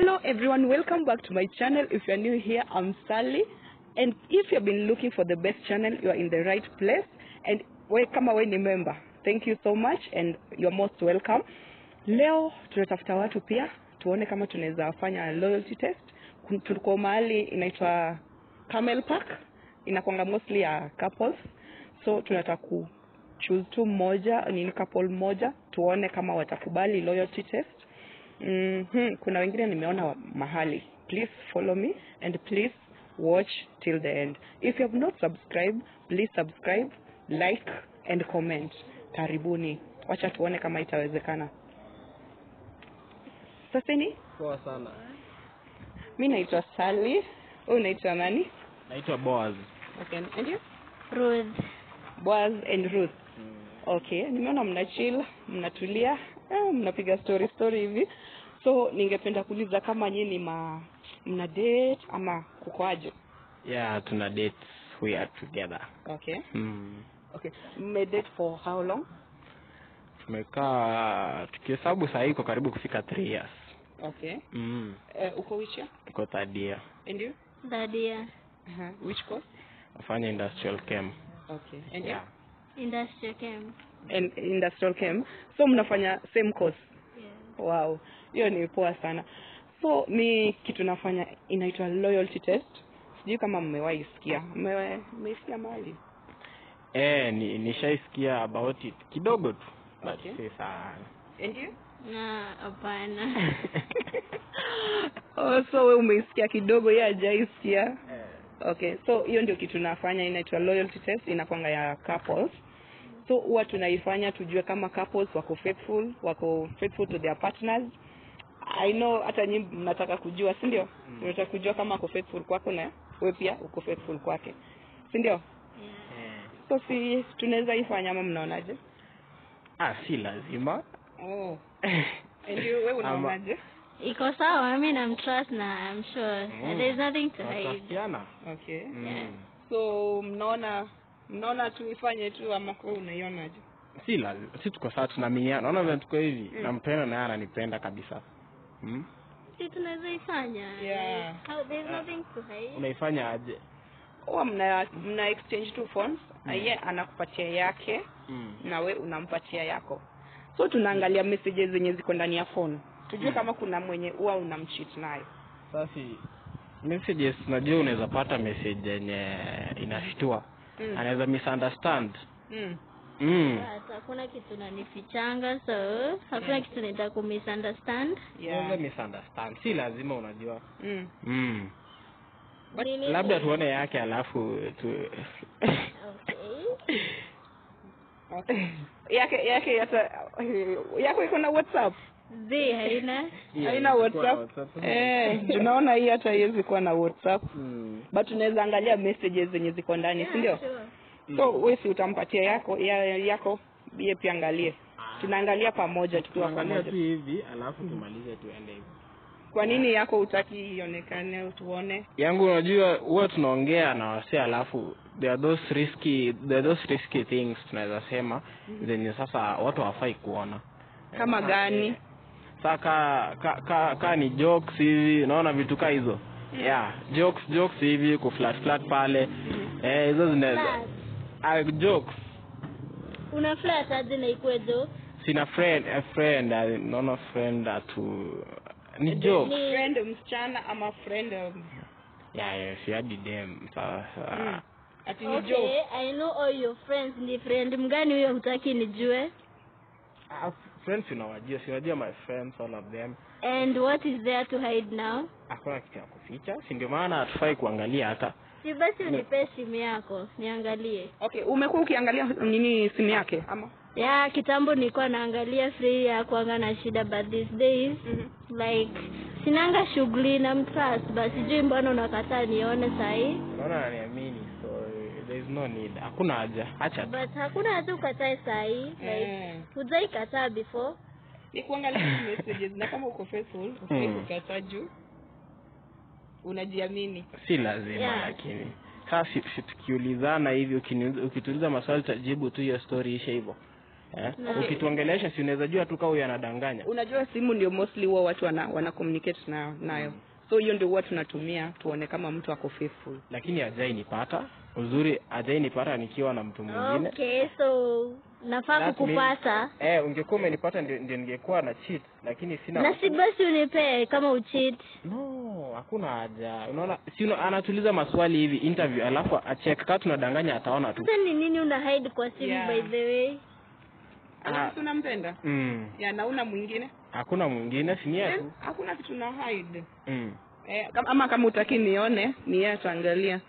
Hello everyone, welcome back to my channel. If you are new here, I'm Sally. And if you've been looking for the best channel, you are in the right place. And we kama we ni member, thank you so much and you're most welcome. Leo tunatafuta watu pia tuone kama tunaweza fanya loyalty test. Kun- Tuko mahali inaitwa Camel Park, inakwanga mostly ya couples. So tunataka ku choose tu mmoja, nini couple moja, tuone kama watakubali loyalty test. Mm-hmm. Kuna wengine nimeona wa- mahali. Please follow me and please watch till the end. If you have not subscribed, please subscribe, like and comment. Karibuni. Wacha tuone kama itawezekana. Sasa ni Poa sana. mi naitwa Sally. Wewe unaitwa nani? Naitwa Boaz. Okay. And you? Ruth. Boaz and Ruth. Okay, nimeona mna chill, mnatulia, eh, mnapiga story story hivi. So ningependa kuuliza kama nyinyi ni ma mna date ama kukoaje? Yeah, tuna date. We are together. Okay. Mm. Okay. Mme date for how long? Tumekaa tukihesabu saa hii iko karibu kufika 3 years. Okay. Mm. Uh, uko which year? Iko third year. And you? Dadia. Uh-huh. Which course? Nafanya industrial chem. Okay. And Yeah. you? Industrial chem. And industrial chem. So mnafanya same course. Yeah. Wow. Hiyo ni poa sana. So mi kitu nafanya inaitwa loyalty test. Sijui kama mmewahi sikia. Mmewahi mmesikia mahali? Eh, ni nishaisikia about it kidogo tu. But Okay. si sana. And you? Na hapana. oh, so we umeisikia kidogo yeye hajaisikia. Eh. Okay, so hiyo ndio kitu nafanya inaitwa loyalty test, inakwanga ya couples. So huwa tunaifanya tujue kama couples wako faithful, wako faithful to their partners. I know hata nyinyi mnataka kujua, si ndio? Mm. Unataka kujua kama ako faithful kwako na wewe pia uko faithful kwake. Si ndio? Yeah. Eh. So si tunaweza ifanya ama mnaonaje? Ah, si lazima. Oh. And you, wewe Ama- unaonaje? Iko sawa, mi namtrust na I'm sure Mm. there's nothing to hide. Tunatafiana. Okay. Mm. Yeah. So mnaona mnaona tuifanye tu ama kwa unaionaje? si lazima si tuko sawa tunaaminiana naona vile tuko hivi Mm. nampenda naye ananipenda kabisa hmm? Si tunaweza ifanya. Yeah. How, there's Ah. nothing to hide. unaifanya aje huwa mna mna exchange two phones na Mm. yeye anakupatia yake mm. na we unampatia yako so tunaangalia messages zenye ziko ndani ya phone tujue Mm. kama kuna mwenye huwa unamcheat nayo sasa messages unajua unaweza pata message yenye inashtua Mm. anaweza misunderstand mm. mm. But hakuna kitu nanifichanga so hakuna kitu nita kumisunderstand. yeah. Unaweza misunderstand si lazima unajua mm. mm. But Nini- labda tuone yake alafu tu Okay. okay. yake yake hata yako iko na whatsapp Zi haina. haina whatsapp eh tunaona hii hata haiwezi kuwa na whatsapp mm. but tunaweza angalia messages zenye ziko ndani si ndio Sure. so wewe si utampatia yako ya, yako yeye pia angalie tunaangalia pamoja tukiwa tuangalia pamoja tu hivi alafu tumalize tuende hivi kwa nini yako utaki ionekane tuone yangu unajua huwa tunaongea na wase alafu there are those risky there are those risky things tunaweza sema zenye sasa watu hawafai kuona Kama Eh, gani? eh, sa ka, ka, ka, ka ni jokes hivi unaona vitu ka hizo yeah jokes jokes hivi kuflat flat pale eh hizo zinaweza Flat. ah, jokes Una flat aje na ikue joke? sina friend a friend ah, naona friend atu ni joke Ni- friend msichana ama friend um, yeah, yeah si hadi dem sasa mm. ati ni Okay, joke I know all your friends. Ni friend mgani huyo hutaki nijue? Ah, friends unawajua si unajua my friends all of them And what is there to hide now? hakuna kitu ya kuficha si ndio maana hatufai kuangalia hata Si basi unipe simu yako niangalie. okay umekuwa ukiangalia nini simu yake ama Ya kitambo nilikuwa naangalia free ya kuanga na shida but these days mm-hmm. like sinanga shughuli na mtrust but sijui mbona unakataa nione sahi naona ananiamini so eh, there is no need hakuna haja acha tu. but hakuna hata ukatae sahi like mm. hujai kataa before ni kuangalia tu messages na kama uko faithful ufai Mm. kukata juu unajiamini si lazima Yeah. lakini sasa si, si tukiulizana hivi ukiniuliza- ukituuliza maswali tajibu tu hiyo story ishe hivyo eh? Na- ukituongelesha si unaweza jua tu kama huyu anadanganya unajua simu ndio mostly huwa watu wana, wana communicate nayo nayo so hiyo ndio huwa tunatumia tuone kama mtu ako faithful lakini ajai nipata uzuri ajai nipata nikiwa na mtu mwingine okay so nafaa That kukupata eh ungekuwa umenipata ndio, ndio ningekuwa na cheat lakini sina na si basi unipee kama uchit no hakuna haja unaona si una, anatuliza maswali hivi interview alafu achek kaa tunadanganya ataona tu sasa ni nini una hide kwa simu Yeah. by the way alafu tunampenda mm. ya nauna mwingine hakuna mwingine si ni yeye Then, tu hakuna kitu na hide mm. eh, kama- ama kama utaki nione ni yeye ataangalia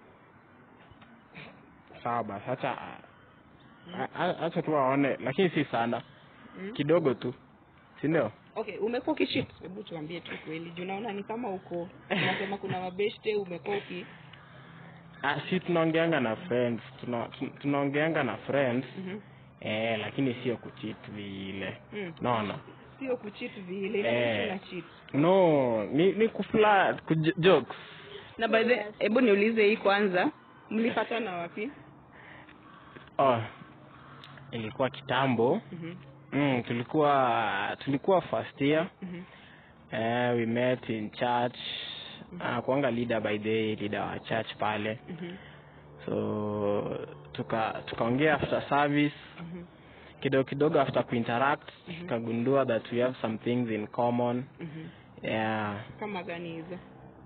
sawa basi hacha hacha tu aone lakini si sana Mm. kidogo tu si ndio okay umekuwa ukishit hebu tuambie tu kweli juu naona ni kama uko unasema kuna mabeshte umekuwa uki ah, si tunaongeanga na friends tuna, tun- tunaongeanga na friends Mhm. eh, lakini sio kuchit vile Mm. naona sio kuchit vile Eh. ina cheat no ni ni kuflat kuj- jokes na by the hebu niulize hii kwanza mlipatana wapi oh, ilikuwa kitambo Mhm. mm, tulikuwa tulikuwa first year Mhm. eh, we met in church uh, kuanga leader by day leader wa church pale Mhm. so tuka tukaongea after service Mhm. kidogo kidogo after kuinteract tukagundua that we have some things in common Mhm. yeah kama gani hizo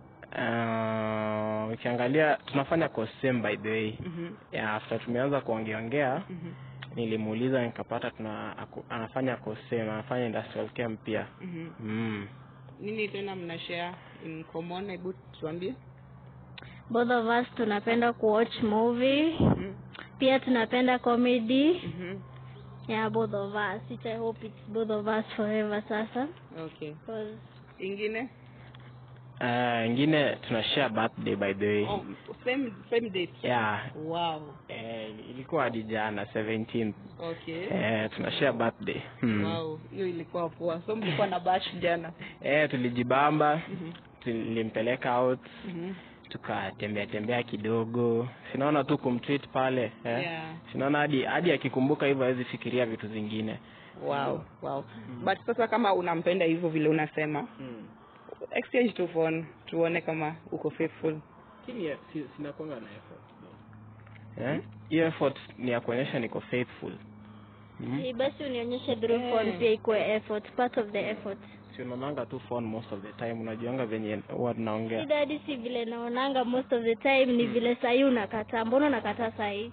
uh, ukiangalia tunafanya course same by the way Mhm. yeah, after tumeanza kuongeongea Mhm. nilimuuliza nikapata tuna aku, anafanya course same anafanya industrial camp pia Mhm. mm. nini tena mna share in common hebu tuambie both of us tunapenda kuwatch movie Mhm. pia tunapenda comedy Mhm. yeah both of us which i hope it's both of us forever sasa okay 'Cause ingine uh, ingine tuna share birthday by the way oh, same same date yeah wow eh, ilikuwa hadi jana 17 okay eh, tuna share birthday hmm. wow hiyo ilikuwa poa so mlikuwa na bash jana eh, tulijibamba Mhm. tulimpeleka out Mhm. tukatembea tembea kidogo sinaona tu kumtreat pale eh? Yeah. sinaona hadi hadi akikumbuka hivyo hawezi fikiria vitu zingine wow wow but sasa kama unampenda hivyo vile unasema exchange tu phone tuone kama uko faithful lakini si, sinakwanga na effort eh? hiyo effort ni ya kuonyesha niko faithful mm? Eh, basi unionyeshe through phone pia ikuwe effort part of the effort si unaonanga tu phone most of the time unajuanga venye huwa tunaongea shida hadi si vile naonanga most of the time ni vile sahii unakataa mbona unakataa sahii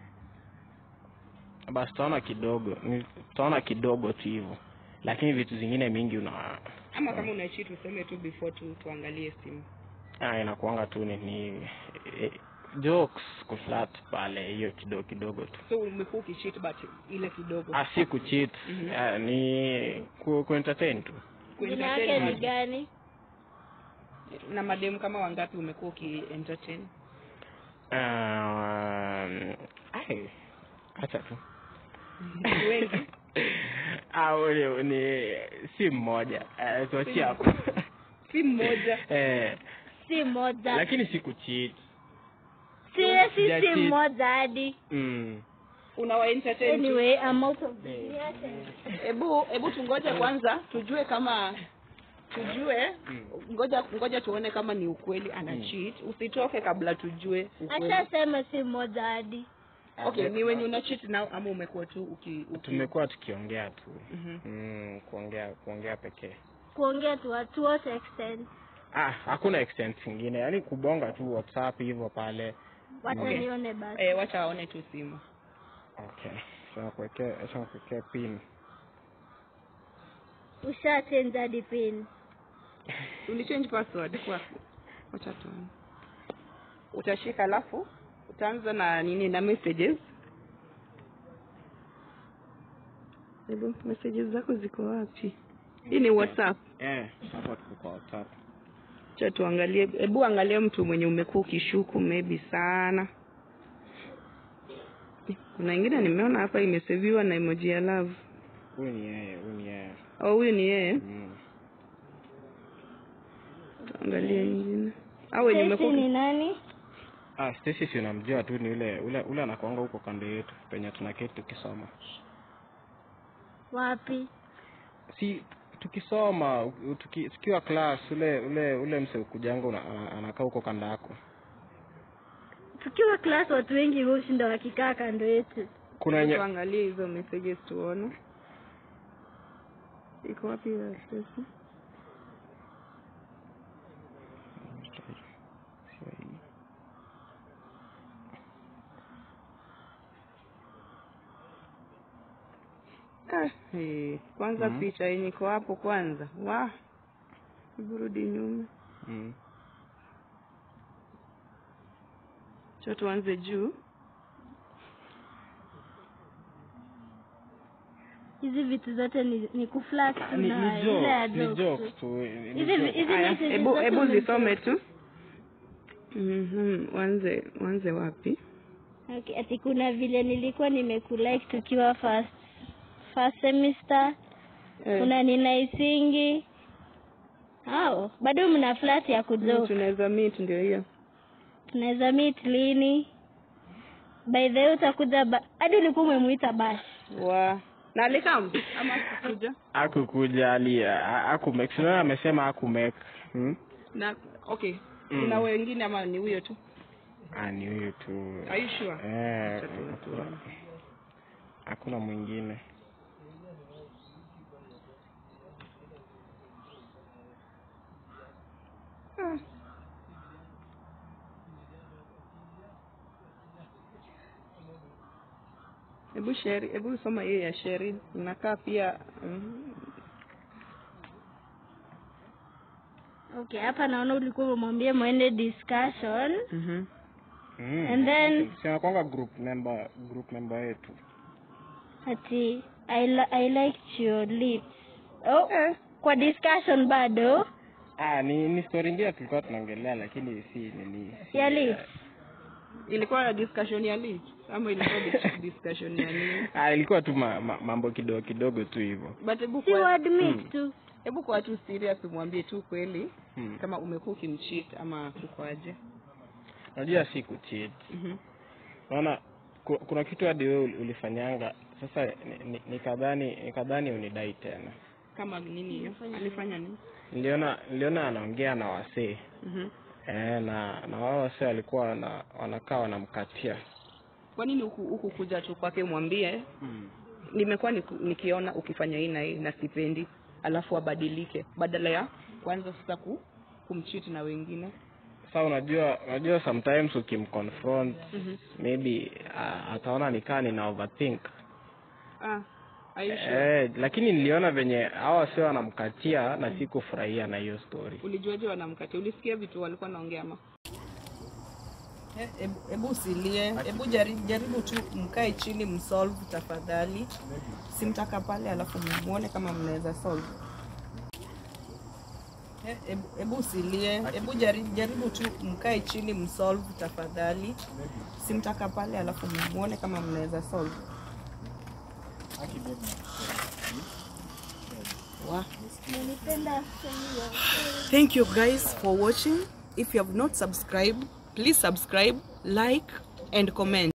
basi tutaona kidogo ni- tutaona kidogo tu hivyo lakini vitu zingine mingi una ama kama unaishi tuseme tu before tu tuangalie simu ah, inakuanga tu ni, ni eh, jokes kuflat pale hiyo kidogo kidogo tu so umekuwa ukishit but ile kidogo ah, si kucheat Mhm. ah, ni ku, ku entertain tu jina yake ni Kuentertain gani na mademu kama wangapi umekuwa ukientertain um, ai acha tu wengi au ni, ni si mmoja uh, tuachie hapo si mmoja eh, si moja lakini si kucheat si si si Sijachit. moja hadi mm. unawaentertain tu. anyway I'm out of Eh. hebu hebu tungoje kwanza tujue kama tujue Mm. ngoja ngoja tuone kama ni ukweli ana Mm. cheat usitoke kabla tujue ukweli ashasema si moja hadi okay ni wenye una cheat nao ama umekuwa tu uki, uki... tumekuwa tukiongea tu Mhm. mm, kuongea kuongea pekee kuongea tu to what extent ah hakuna extent ingine yaani kubonga tu whatsapp hivyo pale wacha Okay. nione basi eh, wacha aone tu simu okay sasa kuwekea acha kuwekea pin usha change hadi pin ulichange password kwa wacha tuone utashika alafu utaanza na nini na messages hebu messages zako ziko wapi hii ni whatsapp eh hapa tuko kwa whatsapp cha tuangalie hebu angalia mtu mwenye umekuwa ukishuku maybe sana kuna ingine nimeona hapa imeseviwa na emoji ya love huyu ni yeye huyu ni yeye au huyu ni yeye mm. tuangalie ingine au wenye Stacy umekuwa ni nani ah Stacy si unamjua tu ni ule ule ule anakuanga huko kando yetu penye tunaketi tukisoma Wapi? si tukisoma u- tuki, tukiwa class ule ule ule mse ukujanga una- ana- anakaa huko kando yako Tukiwa class watu wengi hushinda wakikaa kando yetu. kuna wenye tuangalie hizo messages tuone iko wapi hiyo Stacy? Ah, eh, kwanza Mhm. picha yenye iko hapo kwanza wa hebu rudi nyuma mm. cho tuanze juu Hizi vitu zote ni, ni kuflat tu ni, na ni ile ya jokes, ni jokes jokes tu. tu ni Hizi jokes. hizi Aya, messages hebu zote hebu ume- zisome tu Mhm, wanze wanze wapi Okay, ati kuna vile nilikuwa nimekulike tukiwa first first semester Eh, kuna ninaisingi hao bado mna flat ya mm, kujoke tunaweza meet ndio hiyo tunaweza meet lini by the way utakuja ba- hadi ulikuwa umemuita bash wa na alikam ama kukuja akukuja ali akumake sinaona amesema akumake hmm? na okay Mm. kuna wengine ama ni huyo tu ah, ni huyu tu Are you sure? eh, Acha tu- tuone. hakuna mwingine Ah. hebu sheri hebu soma hiyo ya sheri inakaa pia mm, okay hapa naona ulikuwa umemwambia mwende discussion mhm. mm. And then- sinakwanga group member group member yetu ati I, li I liked your lips oh, eh, kwa discussion bado ah, ni ni story ingine tulikuwa tunaongelea lakini si nini si, ya lips ilikuwa na discussion ya lit ama ilikuwa dis- discussion ya nini ah, ilikuwa tu ma, ma, mambo kidogo kidogo tu hivyo but hebu si kwa admit Mm. tu hebu kwa tu serious umwambie tu kweli hmm. kama umekuwa ukimcheat ama kukoaje unajua si kucheat mhm naona ku- kuna kitu hadi wewe uli- ulifanyanga sasa ni- ni- nikadhani nikadhani unidai tena kama nini hiyo alifanya nini niliona niliona anaongea na wasee mhm eh, na na wao wasee walikuwa wana, wanakaa wanamkatia kwa nini huku huku kuja tu kwake mwambie nimekuwa niku- nikiona ukifanya hii na hii na sipendi alafu abadilike badala ya kwanza sasa ku kumcheat na wengine sasa unajua unajua sometimes ukimconfront mhm maybe uh, ataona nikaa nina overthink ah are you sure? eh, lakini niliona venye hawa wasee wanamkatia na sikufurahia na hiyo story ulijuaje wanamkatia ulisikia vitu walikuwa naongea ama hebu hebu usilie hebu jaribu, jaribu tu mkae chini msolve tafadhali simtaka pale alafu muone kama mnaweza solve Eh, hebu hebu usilie hebu jaribu, jaribu tu mkae chini msolve tafadhali simtaka pale alafu muone kama mnaweza solve Wow. Thank you guys for watching. If you have not subscribed, please subscribe, like, and comment.